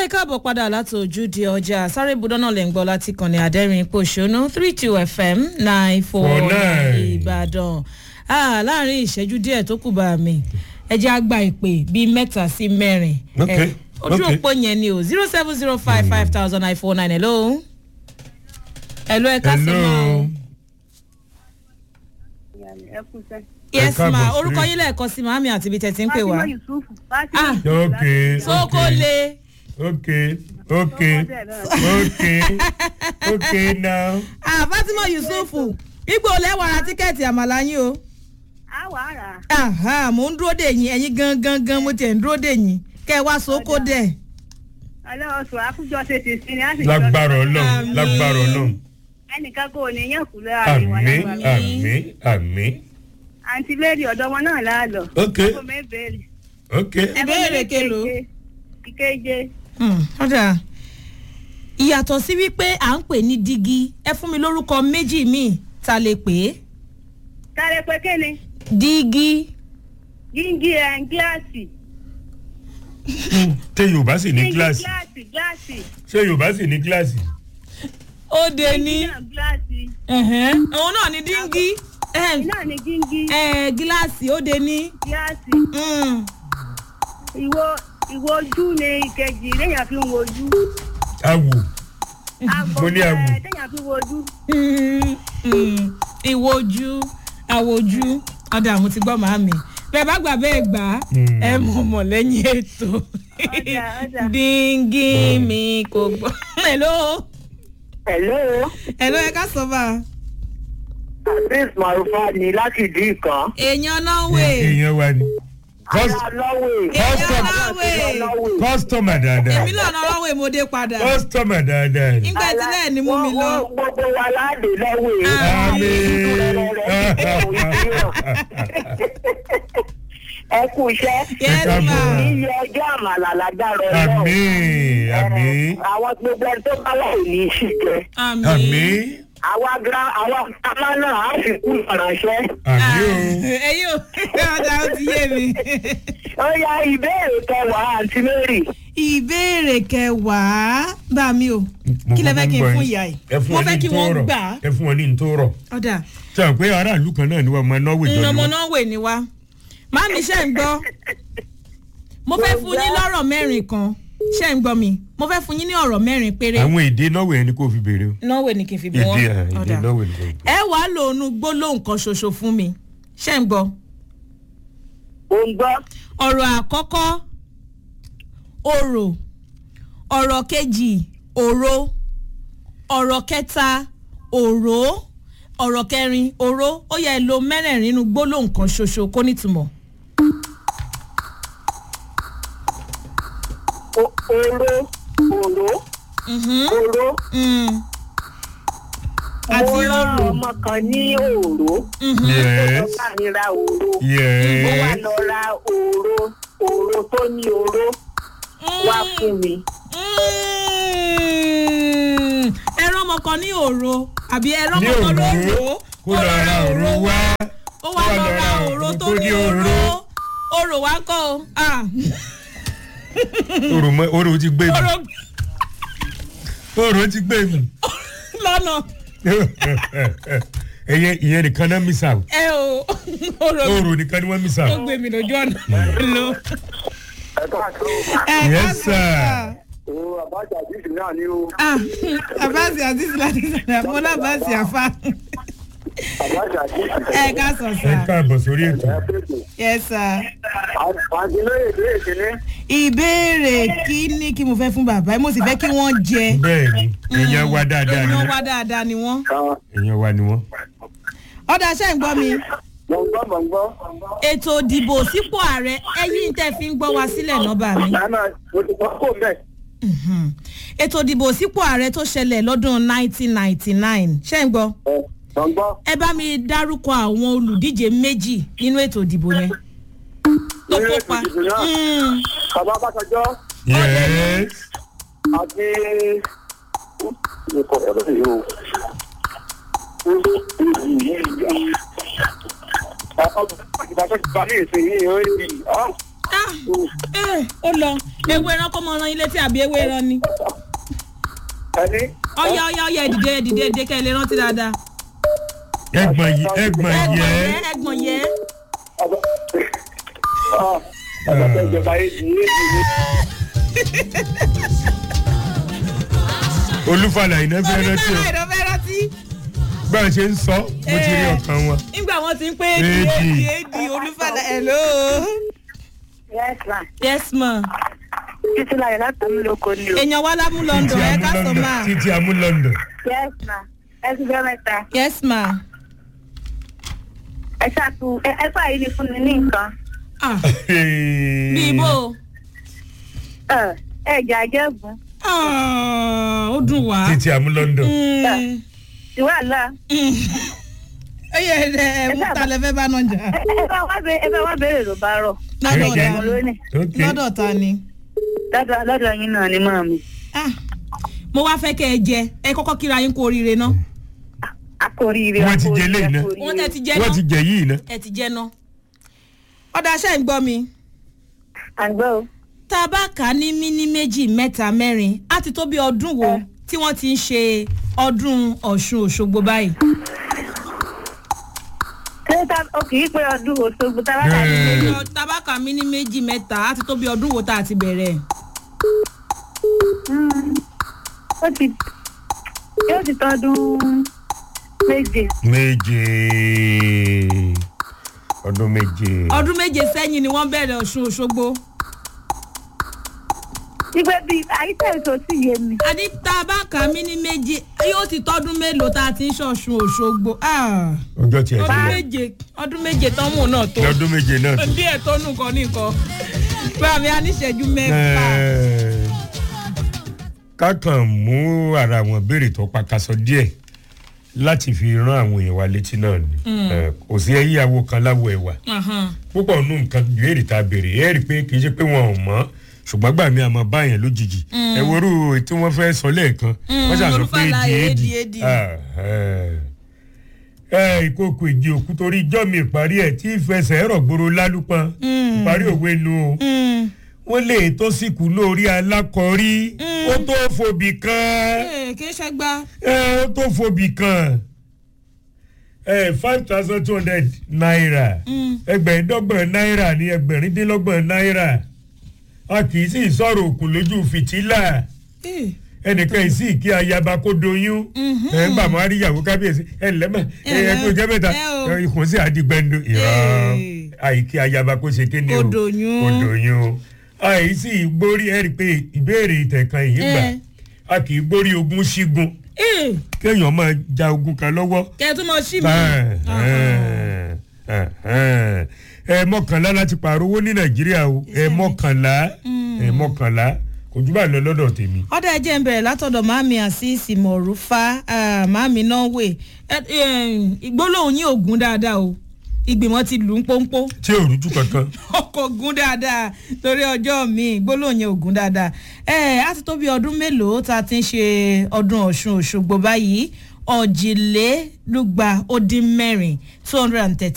ẹ káàbọ̀ padà láti ojúde ọjà sáré budán náà lè ń gbọ́ láti kàn ní adẹ́rìn pòṣónú three two fm nine four nine ìbàdàn Ah, láàrin ìṣẹ́jú díẹ̀ tó kù bá mi ẹ jẹ́ àgbà ìpè bíi mẹ́ta sí mẹ́rin Ok, Eh, ojú ok. òpó yẹn ni o zero seven zero five five thousand nine four nine hello hello ẹ ká sí ma o ẹ kú sẹ́. yes káàbọ̀ ma sí. orúkọ yín lẹ́ẹ̀kan sí màámi àti ibi tẹ̀ tí ń pè wá Fatima Yusuf Ah. Fatima ok sóko ok le ok ok ok ok now ah fatima yusufu igbó lẹ́wọ̀n ra tíkẹ́ẹ̀tì àmàlà yín o. a wà á rà á. Aha, mò ń dúró dè yín ẹ̀yin gangan gan mo tiẹ̀ ń dúró dè yín kẹ́ ẹ wá sóko dẹ̀. ọlọ́ọ̀sùn àkójọ ṣe ti sin ní àsìkò lágbára ọlọ́run Àmín. lágbára ọlọ́run ẹnìkan kò ní yàn kú lọ́wọ́ àríwá àmì lágbára. àmì àmì àǹtí mary ọ̀dọ́ wọn náà láàlọ́. ok kò mẹ́ bẹ́ẹ̀rì. ok Ìbéèrè kelo? ìkeje. ọ̀dà ìyàtọ̀ sí wípé à ń pè ní dígí ẹ fún mi lórúkọ méjì míì ta lè pè é kárẹ pé kéne dígí gíngí ẹ̀ ń gíláàsì. ṣé yorùbá sì ní gíngí kíláàsì gíláàsì gíláàsì. ṣé yorùbá sì ní kíláàsì ó de ní náà gíláàsì. òun náà ní dígí iná ní gíngí gíláàsì ó de ní. gíláàsì. Mm. ìwo ìwo ojú ni ìkejì léèyàn fi ń wojú. awò àgbo Mo ní àwò. ẹ̀ téèyàn fi wojú. Mm, mm. ìwojú àwòjú ọ̀dà mo ti gbọ́ màámi bẹ́ẹ̀ bá gbà bẹ́ẹ̀ gbà á Mm. ẹ mọ̀ mọ̀ lẹ́yìn ètò Ọ̀dà, ọ̀dà. díngí mi kò gbọ́. hello Hello, hello ẹ ká sọ bá a. Azeez Marufa ni láti ìdí ìkan. èèyàn norway èèyàn wa ni Ara Cus- lọ́wẹ̀. èèyàn Custom. norway kọ́sítọ́mà dáadáa èmi náà norway mo dé padà kọ́sítọ́mà dáadáa ni. nígbà tí lẹ́ẹ̀ ni mú mi lọ. Wọ́n- wọ́n Gbogbo wa láàdé lọ́wẹ̀. Ẹ kú iṣẹ́. yes káàbọ̀. ma Iye ọjọ́ àmàlà lágbára ọlọ́run. àmì àmì Àwọn gbogbo ẹni tó bá wà ní ìṣì jẹ. àmì àmì Àwa gra àwa kàmá náà á fi kú ìrànṣẹ́. àmì o. ẹyin ò ọ̀dà ó ti yé mi. Ó yá ìbéèrè kẹwàá àǹtí Mary. ìbéèrè kẹwàá bá mi o kí lẹ fẹ́ kí n fún ìyá yìí ẹ fún mo wọn fẹ́ ní kí wọ́n ntòrọ̀. gbà á ẹ fún wọn ní ntòrọ̀. ọ̀dà sọ pé aráàlú kan náà ni wọn máa náwó ìjọ ni ọmọ wọn. náà wè ní wa má mi ṣe ń gbọ́ mo fẹ́ fún yín lọ́rọ̀ mẹ́rin kan ṣe ń gbọ́ mi mo fẹ́ fún yín ní ọ̀rọ̀ mẹ́rin péré àwọn èdè náwó ẹni kò fi béèrè o. náwó ni kì í fi bí èdè wọn à, èdè náwó ẹni kò fi béèrè. ẹ wàá lòónú gbólóhùn kan ṣoṣo fún mi ṣe ń gbọ́ Ó ń gbọ́. ọ̀rọ̀ àkọ́kọ́ òrò ọ̀rọ̀ kejì òro ọ̀rọ̀ kẹta òró ọ̀rọ̀ kẹrin òró ó yẹ lo mẹ́rẹ̀ẹ̀rin nínú gbólóhùn kan ṣoṣo kó nítumọ̀. O- Oró. Oró. Mhm, Oró. mm. àti Mo rán òrò ọmọ kan ní òró. Mhm, yes Ó bá mi ra òró. Ó wá yes lọ ra òró. Òró tó ní oró wá fún mi. mm. ẹran ọmọ kan ní òro àbí ẹran ní ọmọ kan òró lóró kó lọ ra òró wá. ó wá lọ ra òró tó ní òró òrò wá kọ́ o. Ah. òrò mọ òrò ti gbé mi òrò òrò ti gbé mi. lọ́nà ẹyẹ ìyẹn nìkan náà mísà o ẹ o òrò òrò nìkan ni wọ́n mísà ó o. gbé mi lójú ọ̀nà lọ. Ẹ bá tó. ẹ Yes, ká sir. sọ O àbájá àdìsí náà ni o. ah abasi aziz láti sọ̀rọ̀ mo lábàásì àfa Àbájá àdìsí. ẹ ká sọ ẹ sà káàbọ̀ sórí ètò. yes sir. Àdìlóye ìbéèrè kìíní. ìbéèrè kí ni kí mo fẹ́ fún bàbá mo sì fẹ́ kí wọ́n jẹ bẹ́ẹ̀ ni èèyàn wa dáadáa ni èèyàn wọ́n wá dáadáa ni wọ́n. èèyàn wa ni wọ́n. ọ̀dà ṣe ń gbọ́ mi Mo ń gbọ́ mo ń gbọ́. ètò ìdìbò sípò ààrẹ ẹ̀yìn tẹ́ fi ń gbọ́ wa sílẹ̀ nọ́bà mi. Màmá mo ti gbọ́ kó mẹ́. Mhm. ètò ìdìbò sípò ààrẹ tó ṣẹlẹ̀ lọ́dún 1999 ṣe ń gbọ́ Ẹ mo ń gbọ́. ẹ bá mi dárúkọ àwọn olùdíje méjì nínú ètò ìdìbò yẹn tó Nínú ètò kópa. ìdìbò náà? Mm. Bàbá Bákanjọ́ yes àti. Ikọ̀ ọ̀dọ́ yìí o. Ìgbà tó ti bá ní ìsìn yìí ó ń di ọ́. ah eh, ó lọ ewé ẹran kọ́ mọ ọ̀ràn ilé tí àbí ewé ẹran ni ẹni ọ̀yà ọ̀yà ọ̀yà ẹ̀dìdẹ ẹ̀dìdẹ ẹ̀dìdẹ kẹ́ ẹ lè rántí dáadáa ẹgbọ̀n yẹ ẹgbọ̀n ẹ̀gbọ̀n yẹ yẹ ẹ̀gbọ̀n yẹ ọ̀dọ̀ ìjọba èdè èdè ní olúfàlà iná fẹ́ rántí o onífẹ́ràn ìdọ̀ fẹ́ rántí bá a ṣe ń sọ mo ti rí Eh. ọkàn wọn. nígbà wọn ti ń pé Èdì. èdì èdì èdì olúfàlà hello yes ma yes ma títí láyọ̀ láti mú lóko ni o. èèyàn wa lámú london ẹ ká sọ máa títí amú london. yes ma ẹ ti fẹ́ mẹ́ta yes ma ẹ ṣàtú ẹ ẹ fà yìí ni fún mi ní nǹkan ah bí ibo ẹ ẹ jà jẹ́bùn ah ó dùn wá. títí amú london. Mm. tí wàhálà ẹ yẹ ẹ ẹ mú talẹ fẹ bá náà jà ẹ ẹ bá wá bẹ ẹ bá wá bẹ̀rẹ̀ ló bá rọ̀ lọ́dọ̀ Okay. ta mo lónìí ok lọ́dọ̀ ta ni. lọ́dọ̀ lọ́dọ̀ yín náà ni mọ́ mi Ah, mo wá fẹ́ kẹ́ ẹ jẹ ẹ kọ́kọ́ kíra yín kú oríire náà. akóríire Wọ́n ti jẹ eléyìí náà. wọ́n tẹ́ ti jẹ wọ́n ti náà jẹ yìí ná. ẹ ti jẹ náà. ọ̀dà aṣẹ́ ń gbọ́ mi. àgbọ̀ o tá a bá kà á ní míní méjì mẹ́ta mẹ́rin á ti tó bí ọdún wo tí wọ́n ti ń ṣe ọdún ọ̀ṣun òṣogbo báyìí. ṣé ta o kì í pé ọdún òṣogbo tá a bá dà ní Eh. méjì tá a bá kà á míní méjì mẹ́ta á ti tó bí ọdún wo tá a ti bẹ̀rẹ̀. ó ti yóò ti tọdún méje méje ọdún méje. ọdún méje sẹ́yìn ni wọ́n bẹ̀rẹ̀ ọ̀ṣun òṣogbo. ìgbẹ́ bíi àyíṣẹ́ èso sì yé mi àní tá a bá kà á míní méjì yóò ti tọ́dún mélòó tá a ti ń ṣọ̀ṣun òṣogbo. Ah, ọjọ́ tiẹ̀ ti ọdún lọ. méje ọdún méje tán mú náà tó. lọ́dún méje náà tó. díẹ̀ tó nù kan nìkan. báàmì aníṣẹ́jú mẹ́fà. Eh, kákan mú ara àwọn béèrè tó pakasọ díẹ̀ láti fi rán àwọn èèyàn wa létí náà ni Eh, kò sí ẹyíyàwó kan láwọ ẹwà Ahan. púpọ̀ nù nǹkan béèrè tá a béèrè ẹ rí i pé kì í ṣe pé wọn ò mọ̀ ṣùgbọ́n gbà mí àmọ́ báyẹn lójijì ẹ worú tí wọ́n fẹ́ sọ lẹ́ẹ̀kan wọ́n ṣàṣọ pé Olúfàlà èdè èdì, èdì èdì. Ah, eh. ẹ ìkókò ìdí òkú torí ijọ́ mi ìparí ẹ̀ tí ìfẹsẹ̀ ẹ̀rọ̀ gbòòrò lálùpọ̀ ìparí òwe nu o Mm. wọ́n lè tó sìnkú lórí alákọ̀ọ́rí ó tó fòbì kan Ee, kì í ṣe gbá. ẹ ó tó fòbì kan ẹ five thousand two hundred naira ẹgbẹ̀ẹ́dọ́gbọ̀n náírà ní ẹgbẹ̀rúndínlọ́gbọ̀n náírà a kì í sì sọ̀rọ̀ òkun lójú fìtílà Ee, ẹnìkan yìí sì kí ayaba kó doyún ẹ ń bà mọ́ àríyàwó kábíyèsí ẹ lẹ́mọ̀ ẹ ẹ kó jẹ́ mẹ́ta ẹ o. ẹ, ikùn sí àdìgbẹ́ndò ìrọ̀ Ee. àìkí ayaba kó ṣe kéde o Kó doyún. kó doyún àìsí gbórí ẹ rí i pé ìbéèrè ìtẹ̀kan yìí gbà Eh. a kì í gbórí ogún sígun ee, kéèyàn máa ja ogun kan lọ́wọ́ kẹ́ ẹ tún mọ sí mi. ẹ mọ́kànlá láti pààrọ̀ owó ní nàìjíríà o ẹ mọ́kànlá ẹ mọ́kànlá kò jù bá lọ lọ́dọ̀ tèmi. ọ̀dà ẹ̀jẹ̀ ń bẹ̀rẹ̀ látọ̀dọ̀ màmí àṣìṣì mọ̀rúfà màmí norway ìgbólóhùn yín ò gún dáadáa o ìgbìmọ̀ ti lù ú pọ́npọ́ tí ò rújú kankan. ọkọ̀ gún dáadáa torí ọjọ́ mi ìgbólóhùn yẹn ò gún dáadáa ẹ á ti tó bí ọdún mélòó tá a ti ń ṣe ọdún ọ̀ṣun òṣogbo báyìí ọ̀jìlélúgba ó dín mẹ́rin two hundred and thirty